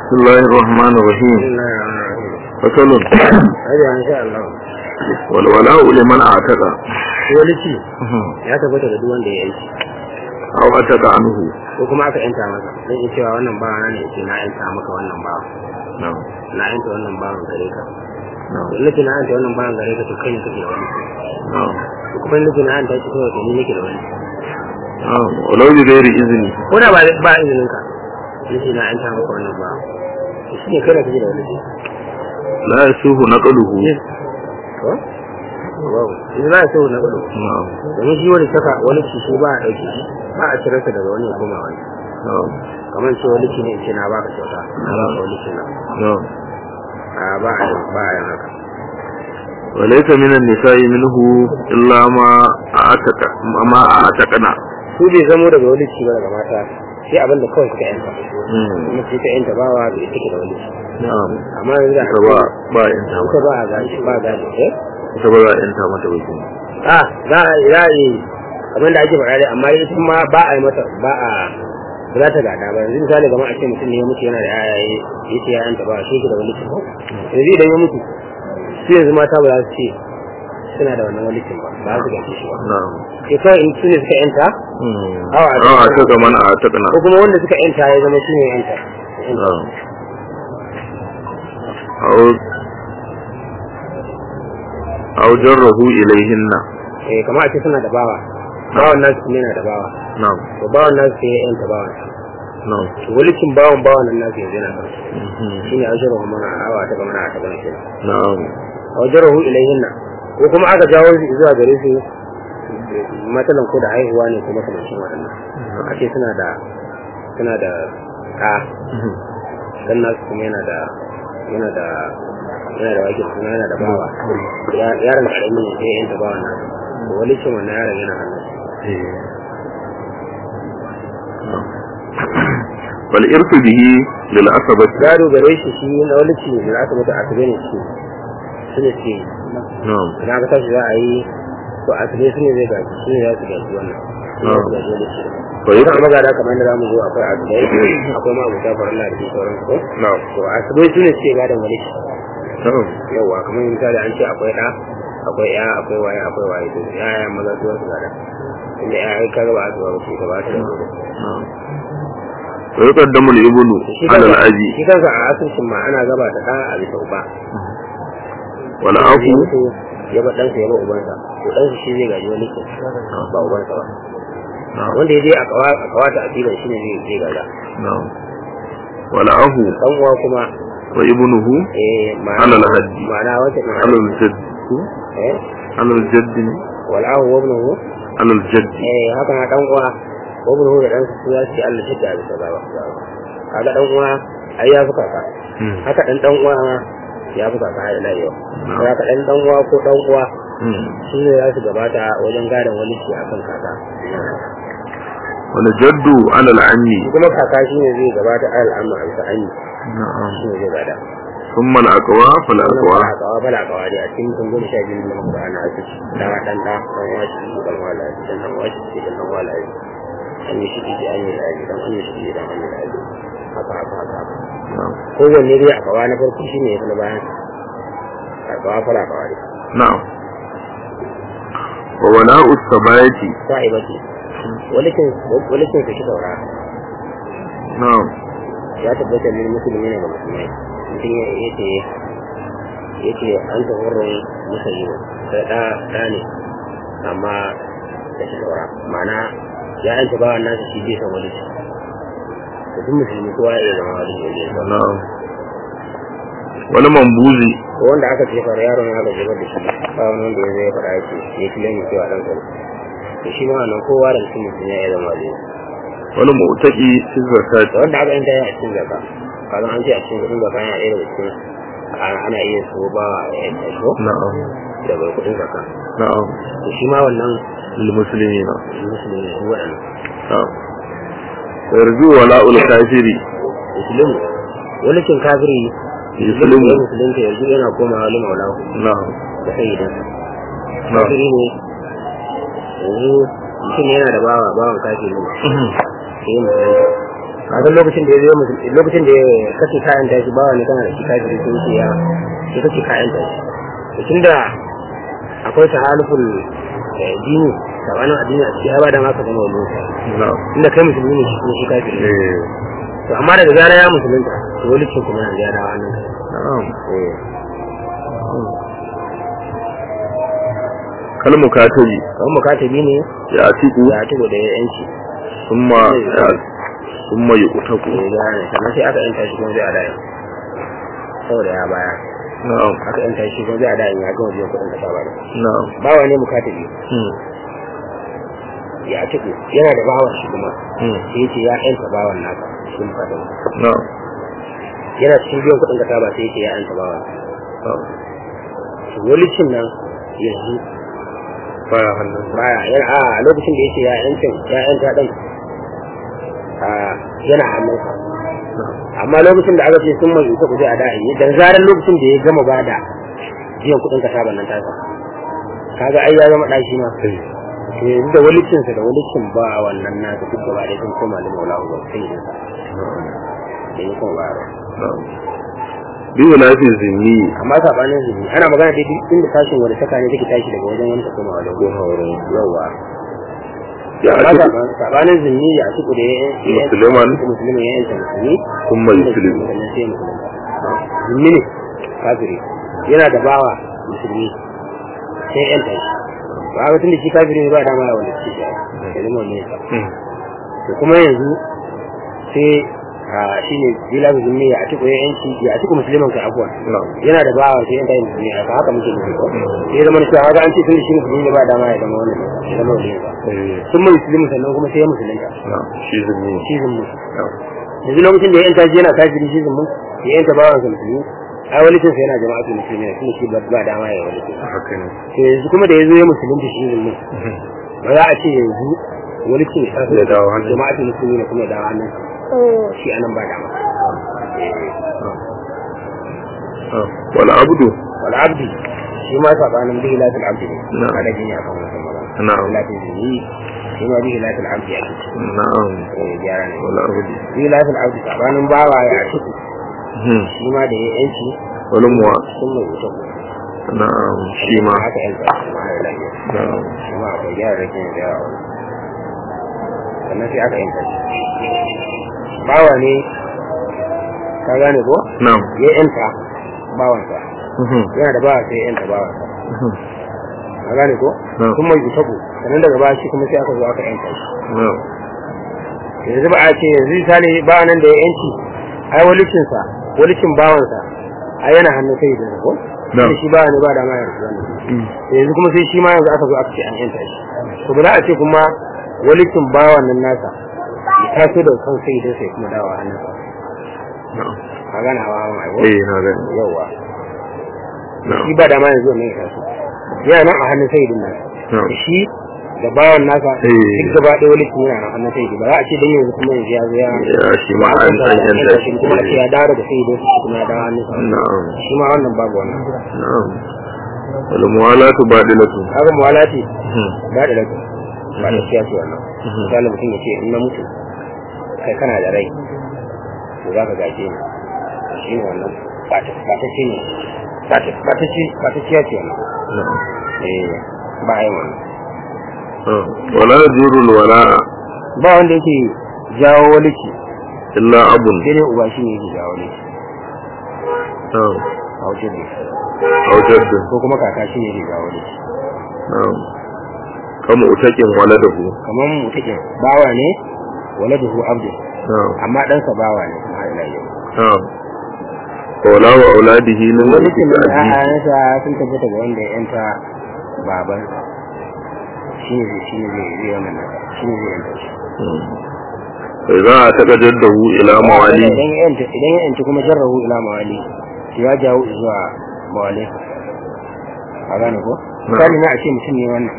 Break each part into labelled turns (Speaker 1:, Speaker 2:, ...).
Speaker 1: بسم الله الرحمن الرحيم فصل
Speaker 2: Hajji an sha Allah.
Speaker 1: والولاء لمن اعتق
Speaker 2: Wani ci ya tabbata da duk wanda ya yanci
Speaker 1: او اعتق عنه
Speaker 2: ko kuma aka yanta masa zan iya cewa wannan bawa na ne ce na yanta maka wannan bawa
Speaker 1: نعم
Speaker 2: na yanta wannan bawan gare ka
Speaker 1: نعم
Speaker 2: in nake na yanta wannan bawan gare ka to kai ne kake da wani
Speaker 1: نعم
Speaker 2: ko kuma in nake na yanta shi kawai to ni nake da wani
Speaker 1: نعم ولو بغير اذن
Speaker 2: ko da ba ba izinin ka nake na yanta maka wannan bawa to shi ne kai da kake da wani
Speaker 1: لا يسوه نقله
Speaker 2: ko wow idan za a so na gudu
Speaker 1: نعم
Speaker 2: domin shi wani saka wani ci shi ba a ɗauke shi ba a cire sa daga wani ya koma wani
Speaker 1: نعم
Speaker 2: kamar ce wani ci ne in ce na baka kyauta na baka wani ci na
Speaker 1: نعم
Speaker 2: a ba a yi ba a yi haka
Speaker 1: وليس من النساء منه إلا ما أعتق ما أعتقنا
Speaker 2: su bai zamo daga wani ci ba daga mata sai abin da kawai suka yanta
Speaker 1: مم.
Speaker 2: kuma sai ta yanta bawa da ita ke da wani ci
Speaker 1: نعم
Speaker 2: amma yanzu da
Speaker 1: ita ba ba yanta
Speaker 2: ita ba a gaji ba a gaji eh
Speaker 1: ita ba za a yanta mata ba kenan.
Speaker 2: a za a za a yi abin da ake faɗa dai amma ita ma ba a yi mata ba a ba za ta gada ba yanzu misali kamar a ce mutum ne ya mutu yana da yayaye ya ce yayanta ba shi ke da wani ci ko yanzu idan ya mutu su yanzu mata ba za su ce suna da wannan walicin ba ba za su gaji shi ba
Speaker 1: نعم
Speaker 2: sai kawai in su ne suka yanta
Speaker 1: مم.
Speaker 2: أو
Speaker 1: أو أعتق من أعتقنا
Speaker 2: ko kuma wanda suka yanta ya zama shi ne yanta
Speaker 1: نعم أو أو جره إليهن
Speaker 2: eh kamar a ce suna da bawa bawan nasu kuma yana da bawa
Speaker 1: نعم
Speaker 2: to bawan nasu sai ya yanta bawan
Speaker 1: نعم
Speaker 2: to walicin bawan bawan nan nasu yanzu yana kan
Speaker 1: مهم.
Speaker 2: shine ajruhu mana awa ta mana ta gana kenan
Speaker 1: نعم
Speaker 2: ajruhu ilayhinna ko kuma aka jawo shi zuwa gare su matsalan ko da haihuwa ne kuma kamar shi waɗannan a ce suna da suna da ɗa
Speaker 1: مهم.
Speaker 2: dan nasu kuma yana da yana da yana da wakil kuma yana da bawa Ya- yaron karami ne sai yanta bawan nasu to walicin wannan yaron yana hannun
Speaker 1: إيه. نعم. والإرث به للعصبة
Speaker 2: gado gare shi shi na walici ne da aka mutu a tabe ne shi su ne ce
Speaker 1: نعم
Speaker 2: idan aka tashi za a yi to a tabe su ne zai gaji su ne za su gaji wannan su ne za su gaji walici
Speaker 1: فيقع
Speaker 2: kuma magana kamar yadda zamu zo akwai asibai akwai ma abuta faran Allah da ke sauran su ko
Speaker 1: نعم
Speaker 2: to asibai su ne ce gadon walici
Speaker 1: نعم
Speaker 2: yawa kamar misali an ce akwai ɗa akwai ya akwai waye akwai waye to ya ya maza su wasu gada inda ya ai kaga ba su ba su ba su da wani
Speaker 1: نعم ويقدم الابن
Speaker 2: shi
Speaker 1: على
Speaker 2: kansa
Speaker 1: الأب
Speaker 2: shi kansa a asusun ma ana gaba ta ɗa a bisa uba
Speaker 1: والأخ
Speaker 2: ya mutu ya ba ɗansa ya ba ubansa to ɗansa shi zai gaji wani ke ba ubansa ba
Speaker 1: نعم
Speaker 2: wanda ya je a kawa- a kawata a filin shi ne zai zai gaza
Speaker 1: نعم والأخ
Speaker 2: ɗan uwa kuma
Speaker 1: وابنه
Speaker 2: eh ma'ana
Speaker 1: على الحد
Speaker 2: ma'ana wata
Speaker 1: على الجد
Speaker 2: eh
Speaker 1: على الجد
Speaker 2: wal'ahu wa ibnuhu
Speaker 1: على الجد
Speaker 2: eh haka na ɗan uwa wa ibnuhu da ɗansa su ya ce Allah shi da bisa baba kaga ɗan uwa ai ya fi kaka
Speaker 1: مم.
Speaker 2: haka ɗan ɗan uwa ma ya fi kaka har ila yau
Speaker 1: Na'am.
Speaker 2: haka ɗan ɗan uwa ko ɗan uwa
Speaker 1: مم.
Speaker 2: shi ne za su gabata wajen gadon wani ci akan kaka
Speaker 1: والجد على العم
Speaker 2: shi kuma kaka shi ne zai gabata alal amma a bisa anyi
Speaker 1: نعم
Speaker 2: shi ne zai gada
Speaker 1: ثم الأقوى فالأقوى
Speaker 2: wannan kawa bala kawa dai a cikin kun goma sha biyu da muka ana a ciki dan dan da dan washi shi dan wala dan dan washi shi dan dan wala an yi shi shi an yi laji dan an yi shi dan an yi laji haka haka haka
Speaker 1: نعم
Speaker 2: kowanne dai a kawa na farko shi ne ya fi na bayan a kawa fara kawa dai
Speaker 1: نعم وولاء السباية
Speaker 2: sa'iba ce walikin walikin su shi saura
Speaker 1: نعم
Speaker 2: ya tabbata ne musulmi ne ga musulmai mutum ya yace yace an ta wurin musulmi sai da da ne amma da shi saura ma'ana ya yanta bawan nasa shi bai san wani da duk musulmi kowa ya iya zama wani ne zai zama
Speaker 1: نعم wani mambuzi
Speaker 2: ko wanda aka ce fara yaron ya gaji da shi ba wani wanda ya zai faɗa ya ce ya fi lamin cewa ɗan tsaro to shi ma wannan kowa da mutum musulmi ya iya zama wani
Speaker 1: wani mutaki fi
Speaker 2: da
Speaker 1: zakati
Speaker 2: wanda aka yanta ya a cikin zaka kazan an ce a cikin kuɗin zaka yana ɗaya daga cikin ana ana iya so ba ya yanta shi ko
Speaker 1: na'am
Speaker 2: daga kuɗin zaka
Speaker 1: na'am
Speaker 2: to shi ma wannan
Speaker 1: lil muslimina
Speaker 2: musulmi ne su waɗannan
Speaker 1: na'am yarju wala'ul kafiri
Speaker 2: musulmi wani cin kafiri
Speaker 1: Musulmi.
Speaker 2: ya musulunta yanzu yana komawa wani maulahu
Speaker 1: na'am
Speaker 2: da sai idan
Speaker 1: na'am
Speaker 2: kafiri ne yanzu mutum yana da bawa bawan kafiri ne sai ya musulunta kaga lokacin da ya zo musulmi lokacin da kace kayan tashi bawa ne kana da shi kai da shi ya sai kace kayan tashi to tunda akwai tahaluful eh, dini sabanin addini a cikin ba da ma ka zama wani
Speaker 1: na'am
Speaker 2: inda kai musulmi ne shi kuma shi kafiri ne
Speaker 1: eh
Speaker 2: to amma daga zara ya musulunta to wani cin kuma yanzu ya dawo hannun
Speaker 1: na'am
Speaker 2: eh
Speaker 1: kalmu katabi
Speaker 2: kamar mukatabi ne
Speaker 1: ya atiku
Speaker 2: ya tugo da ya yanci
Speaker 1: summa ya summa yuqtaku
Speaker 2: ya gane sannan sai aka yanta shi kuma zai a dayan saboda ya baya
Speaker 1: na'am
Speaker 2: aka yanta shi kuma zai a dayan ya gama biyan kuɗin kasa ba da
Speaker 1: na'am
Speaker 2: bawa ne mukatabi
Speaker 1: hmm
Speaker 2: ya tugo yana da bawan shi kuma
Speaker 1: hmm
Speaker 2: sai ya ce ya yanta bawan naka shi mukatabi
Speaker 1: na'am
Speaker 2: yana cikin biyan kuɗin kasa ba sai ya ce ya yanta bawan
Speaker 1: na'am
Speaker 2: to walicin nan yanzu
Speaker 1: baya hannun
Speaker 2: baya yana a lokacin da yake ya yancin ya yanta din a yana hannunsa amma lokacin da aka ce sun mai ita kuje a da'i da zarar lokacin da ya gama bada biyan kuɗin ka saban nan tasa kaga ai ya zama ɗashi ma to yanzu da walicinsa da walicin ba wannan nasa duk gaba ɗaya sun koma da maula ba sai yin sa da ya kuma bayarwa
Speaker 1: na'am biyu lafi zimmi
Speaker 2: amma sabanin zubi ana magana dai duk inda tashin wani saka ne take tashi daga wajen wani ta koma wajen
Speaker 1: ko hauren
Speaker 2: yawa
Speaker 1: ya
Speaker 2: amma
Speaker 1: atiku
Speaker 2: saban- sabanin zunni ya ci da ya
Speaker 1: Musulman.
Speaker 2: musulman ya yanta musulmi
Speaker 1: summa yuslimu
Speaker 2: sannan sai musulunta zunni ne kafiri yana da bawa musulmi sai ya yanta shi ba ga tun da shi kafiri ne ba dama ya wanda shi ya kalmar ne
Speaker 1: hmm
Speaker 2: to kuma yanzu sai a shine bila zunni ya atiku ya yanci ya atiku musulman ka abuwa
Speaker 1: na'am
Speaker 2: yana da bawa sai yanta musulmi haka haka muke nufi ko sai zama cewa haka an ce tun da shi musulmi ne ba dama ya zama wannan ya zama wani ba
Speaker 1: eh
Speaker 2: sun mai musulmi sannan kuma sai ya musulunta
Speaker 1: na'am shi zimmi
Speaker 2: shi zummu
Speaker 1: na'am
Speaker 2: yanzu lokacin da ya yanta shi yana kafiri shi zummu ya yanta bawan sa musulmi ai wani kinsa yana jama'atul musulmi ne kuma shi ba ba dama ya wani kinsa
Speaker 1: haka ne
Speaker 2: to yanzu kuma da yazo ya musulunta shi zummu ba za a ce yanzu wani kin ya tafi
Speaker 1: Ya dawo hannun.
Speaker 2: jama'atul musulmi ne kuma ya dawo hannun shi anan ba dama
Speaker 1: Ah, wal abdu
Speaker 2: wal abdi shi ma sabanin bihi latul abdi ne
Speaker 1: Na'am.
Speaker 2: kada jin ya kan wannan magana
Speaker 1: Na'am.
Speaker 2: latul zumi shi ma bihi latul abdi ake
Speaker 1: na'am
Speaker 2: eh gyara ne
Speaker 1: wal abdu
Speaker 2: bihi latul abdi sabanin bawa ya tuku
Speaker 1: hmm
Speaker 2: shi ma da ya yanci
Speaker 1: wal muwa
Speaker 2: sun mai wuta
Speaker 1: na'am shi ma
Speaker 2: haka yanka shi ma ya lafiya
Speaker 1: na'am
Speaker 2: shi ma akwai gyara rikin da yawa sannan sai aka yanka shi bawa ne ka gane ko
Speaker 1: na'am
Speaker 2: ya yanta bawansa
Speaker 1: mhm
Speaker 2: yana da bawa sai ya yanta bawansa
Speaker 1: mhm
Speaker 2: ka gane ko
Speaker 1: Na'am.
Speaker 2: sun mai wuta sannan daga baya shi kuma sai aka zo aka yanka shi
Speaker 1: na'am
Speaker 2: yanzu ba a ce yanzu misali ba nan da ya yanci ai walicinsa walicin bawansa ai yana hannun sai da ko
Speaker 1: Na'am.
Speaker 2: Tunda shi ba ne ba da ma ya rasu wannan
Speaker 1: Mm.
Speaker 2: yanzu kuma sai shi ma yanzu aka zo aka ce an yanta shi to ba za a ce kuma walicin bawan nan nasa ya taso da kan sai idan sai kuma dawo hannunsa
Speaker 1: na'am
Speaker 2: ka gane hawa hawa ai
Speaker 1: eh na gani
Speaker 2: yawa
Speaker 1: na'am
Speaker 2: shi ba da ma yanzu wannan ya taso yana nan a hannun sai idan nan
Speaker 1: na'am
Speaker 2: da shi da bawan nasa
Speaker 1: Eh.
Speaker 2: duk gaba ɗaya walicin yana nan hannun sai idan ba za a ce dan yanzu kuma yanzu ya zo ya
Speaker 1: ya shi ma an an yanta shi
Speaker 2: kuma a ce ya dawo daga sai idan shi kuma ya dawo hannunsa
Speaker 1: na'am
Speaker 2: shi ma wannan babu wannan
Speaker 1: na'am wal muwalatu badilatu
Speaker 2: kaga muwalati
Speaker 1: mhm
Speaker 2: ba da lagu ba da siyasi wannan
Speaker 1: Mhm.
Speaker 2: misali mutum ya ce in na mutu kai kana da rai to za ka gaje ni shi ne wannan ba ta ba ta ce ne ba ta ba ta ce ba ta siyasi wannan
Speaker 1: na'am
Speaker 2: eh ba a yi wannan
Speaker 1: Ah, wala yajuru al wala'a
Speaker 2: ba wanda yake jawo waliki
Speaker 1: illa abun
Speaker 2: sai dai uba shi ne yake jawo waliki
Speaker 1: na'am
Speaker 2: a wajen ne
Speaker 1: aw jaddun
Speaker 2: ko kuma kaka shi ne yake jawo waliki
Speaker 1: na'am kama utakin waladahu
Speaker 2: kamar mutukin bawa ne waladuhu abdu
Speaker 1: na'am
Speaker 2: amma ɗansa bawa ne kuma har ila yau
Speaker 1: na'am wala wa auladihi lil
Speaker 2: wani kin da
Speaker 1: abi
Speaker 2: ƴaƴansa sun tabbata ga wanda ya yanta baban shi ne zai shi ne zai zai wannan nasa shi ne zai yanta shi
Speaker 1: sai za a taɓa jaddahu ila mawali
Speaker 2: idan ya yanta idan ya yanta kuma jarrahu ila mawali to ya jawo zuwa mawali a gane ko misali na a ce mutum ne wannan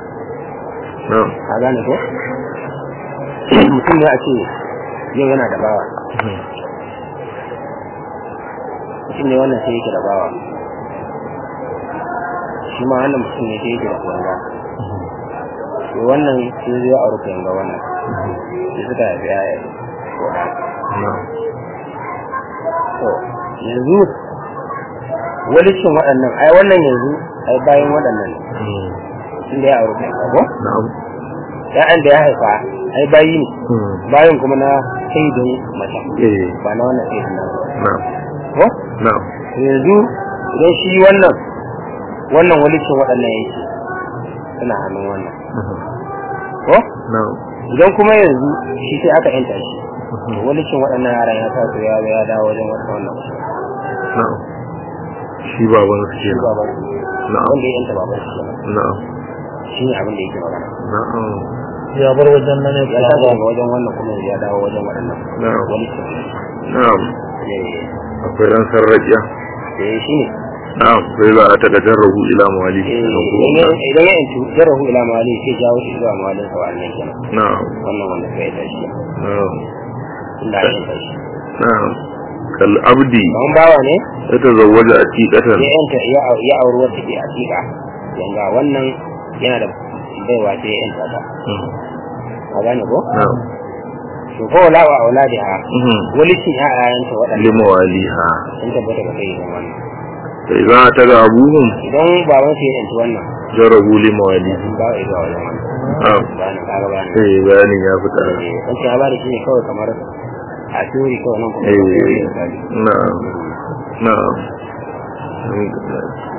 Speaker 1: na'am
Speaker 2: a gane ko mutum ne a ce yau yana da bawa mutum ne wannan sai yake da bawa shi ma wannan mutum ne sai yake da kuwanga to wannan sai zai aure kuwanga wannan sai suka haifi yaya ko da
Speaker 1: na'am
Speaker 2: to yanzu walicin waɗannan ai wannan yanzu ai bayan waɗannan ne
Speaker 1: Mm.
Speaker 2: inda ya aure kai ko
Speaker 1: na'am
Speaker 2: ya'yan da ya haifa ai bayi ne
Speaker 1: Mm.
Speaker 2: bayan kuma na saidin mace
Speaker 1: eh
Speaker 2: ba na wannan saidin nan
Speaker 1: na'am
Speaker 2: ko
Speaker 1: na'am
Speaker 2: to yanzu idan shi wannan wannan walicin waɗannan yake suna hannun wannan
Speaker 1: Mhm.
Speaker 2: ko
Speaker 1: na'am
Speaker 2: idan kuma yanzu shi sai aka yanta shi
Speaker 1: Mhm.
Speaker 2: to walicin waɗannan yaran ya sa su ya zo ya dawo wajen wata wannan mutum
Speaker 1: na'am shi baban su
Speaker 2: shi
Speaker 1: kenan
Speaker 2: baban
Speaker 1: na'am
Speaker 2: wanda ya yanta baban shi kenan
Speaker 1: na'am
Speaker 2: shi ne abin da yake magana
Speaker 1: na'am
Speaker 3: ya bar wajen nan ne
Speaker 2: ya tashi daga wajen wannan kuma ya dawo wajen waɗannan
Speaker 1: na'am
Speaker 2: walicin
Speaker 1: na'am
Speaker 2: eh
Speaker 1: akwai ran sarraƙiya
Speaker 2: eh shi ne
Speaker 1: na'am sai za a taka jarrahu ila mawali
Speaker 2: Eh, idan ya idan ya yantu jarahu ila mali sai jawo shi zuwa malin sa wannan kenan
Speaker 1: na'am
Speaker 2: wannan wanda sai ya tashi
Speaker 1: na'am
Speaker 2: inda ya tashi
Speaker 1: na'am kal abdi
Speaker 2: kamar bawa ne
Speaker 1: ya tazawwaja atiqatan
Speaker 2: ya yanta ya au- ya auri wata ke hakika yanga wannan yana da baiwa sai ya yanta ta
Speaker 1: Mm.
Speaker 2: ka gane ko
Speaker 1: na'am
Speaker 2: to ko wala wa auladiha
Speaker 1: Mhm.
Speaker 2: walicin ya'ayanta waɗanda
Speaker 1: limawaliha
Speaker 2: sun tabbata ga kai idan wannan
Speaker 1: sai za a taga abuhum
Speaker 2: idan baban sai ya yanta wannan
Speaker 1: jarrahu limawali
Speaker 2: sun ba ya zuwa wajen wannan
Speaker 1: na'am
Speaker 2: ba na kaga ba ne
Speaker 1: sai bayanin ya fita
Speaker 2: kan ya ba da shi ne kawai kamar a teori kawai nan kuma
Speaker 1: eh
Speaker 2: ba sai ya yi misali.
Speaker 1: na'am na'am